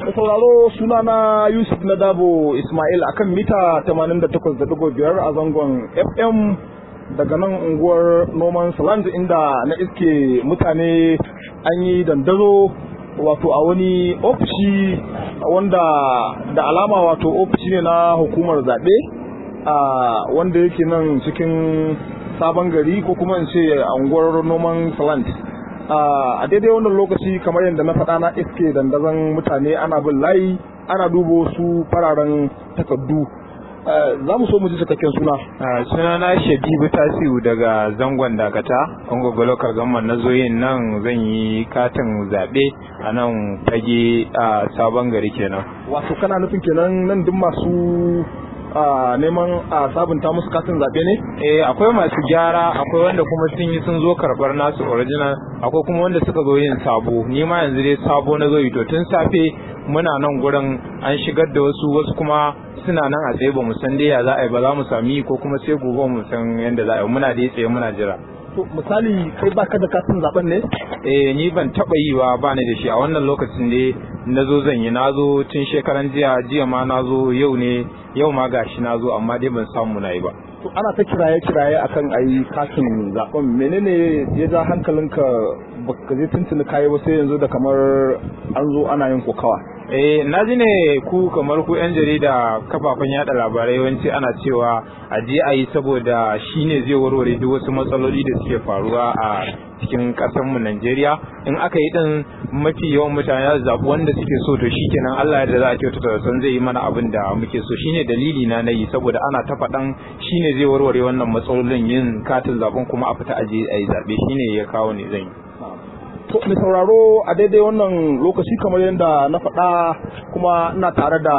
Mai sauraro sunana Yusuf na Dabo Ismail akan mita 88.5 a zangon FM daga nan unguwar Noman Saland inda na iske mutane an yi dandazo wato a wani ofishi wanda da alama wato ofishi ne na hukumar zaɓe a wanda yake nan cikin sabon gari ko kuma in ce a unguwar Noman Saland. a daidai wannan lokaci kamar yadda na faɗa na iske dandazon mutane ana bin layi ana dubo su fararen takardu za mu so mu ji cikakken suna suna na shabibu tasiu daga zangon dakata ungogo local government na zoyin nan zan yi katin zaɓe a nan fage a sabon gari kenan wato kana nufin kenan nan duk masu a neman a sabunta musu katin zaɓe ne? Eh akwai masu gyara akwai wanda kuma sun yi sun zo karɓar nasu original akwai kuma wanda suka zo yin sabo ni ma yanzu dai sabo na zo yi to tun safe muna nan gurin an shigar da wasu wasu kuma suna nan a tsaye ba mu san dai ya za a yi ba za mu sami ko kuma sai gobe mu san yadda za a yi muna dai tsaye muna jira. To misali kai baka da katin zaben ne? Eh ni ban taba yi ba ba ni da shi a wannan lokacin ne na zo zan yi na zo tun shekaran jiya jiya ma na zo yau ne yau ma gashi na zo amma dai ban samu na yi ba. To ana ta kiraye kiraye akan ayi katin zaben menene ya ja hankalinka baka je tuntuni kayi ba sai yanzu da kamar an zo ana yin kokawa. Eh na ji ne ku kamar ku yan jarida kafafen yada labarai yawanci ana cewa a je a yi saboda shi ne zai warware duk wasu matsaloli da suke faruwa a cikin mu Najeriya in aka yi din mafi yawan mutane za zaɓi wanda suke so to shikenan Allah da za a kyautata san zai yi mana abin da muke so shine dalili na nayi saboda ana ta faɗan shine zai warware wannan matsalolin yin katin zaben kuma a fita aje a yi zaɓe shine ya kawo ne zan yi. To mai sauraro a daidai wannan lokaci kamar yadda na faɗa kuma ina tare da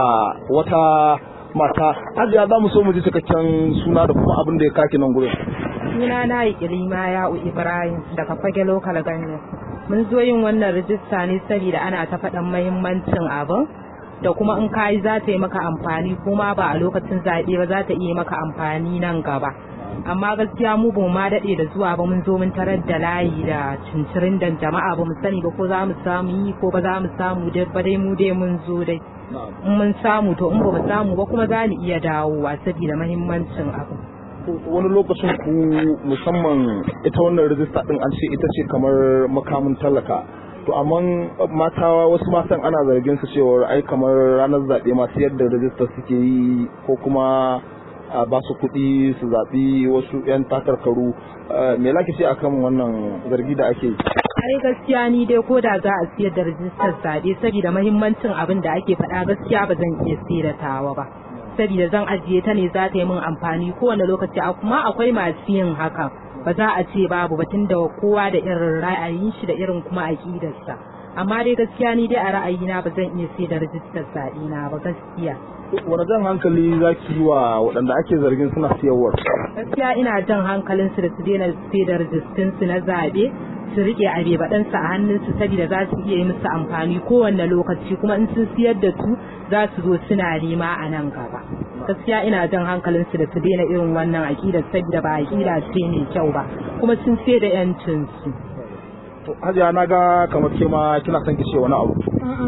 wata mata hajiya za mu so mu ji cikakken suna da kuma abin da ya kaki nan gurin. Suna na yi kirima ya'u Ibrahim daga fage lokal ganyen. Mun zo yin wannan rijista ne saboda ana ta faɗan mahimmancin abin da kuma in kayi za ta yi maka amfani kuma ba a lokacin zaɓe ba za ta iya maka amfani nan gaba. amma gaskiya mu ba ma daɗe da zuwa ba mun zo mun tarar da layi da cincirin da jama'a ba mu sani ba ko za mu samu yi ko ba za mu samu dai ba dai mu dai mun zo dai in mun samu to in ba mu samu ba kuma za mu iya dawowa saboda mahimmancin abu wani lokacin ku musamman ita wannan rijista din an ce ita ce kamar makamin talaka to amma mata wasu matan ana zargin su cewa ai kamar ranar zaɓe masu yadda rijista suke yi ko kuma a ba su kuɗi su zaɓi wasu 'yan takarkaru me laki ce akan wannan zargi da ake yi ai gaskiya ni dai ko da za a siyar da rijistar zaɓe saboda mahimmancin abin da ake faɗa gaskiya ba zan iya siyar da tawa ba saboda zan ajiye ta ne za ta yi min amfani kowane lokaci kuma akwai masu yin haka ba za a ce babu batun da kowa da irin ra'ayin shi da irin kuma aƙidarsa amma dai gaskiya ni dai a ra'ayina ba zan iya siyar da rijistar zaɓe na ba gaskiya wani jan hankali za ki yi wa waɗanda ake zargin suna siyarwar gaskiya ina jan hankalin su da su daina sai da rijistin su na zaɓe su rike abebaɗansu a hannunsu saboda za su iya yi musu amfani kowanne lokaci kuma in sun siyar da su za su zo suna nema a nan gaba gaskiya ina jan hankalin su da su daina irin wannan aƙidar saboda ba aƙida ce mai kyau ba kuma sun sai da yancin su hajiya na ga kamar ke ma kina son ki ce wani abu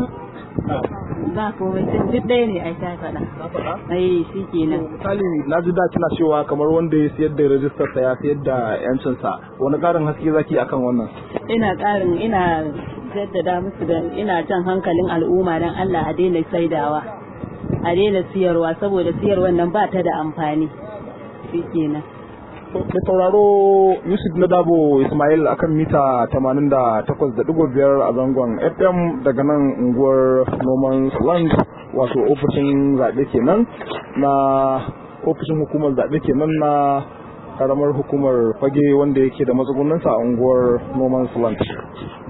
ba komai duk ɗaya ne ai ta faɗa ai shi kenan misali na ji da kina cewa kamar wanda ya siyar da rajistar sa ya siyar da yancin sa wani ƙarin haske zaki akan wannan ina ƙarin ina jaddada musu da ina jan hankalin al'umma dan Allah a daina saidawa a daina siyarwa saboda siyarwar nan ba ta da amfani shi kenan da sauraro yusuf na dabo ismail akan mita 88.5 a zangon fm daga nan unguwar noman land wato ofishin zaɓe kenan na ofishin hukumar zaɓe kenan na karamar hukumar fage wanda yake da matsugunansa a unguwar noman land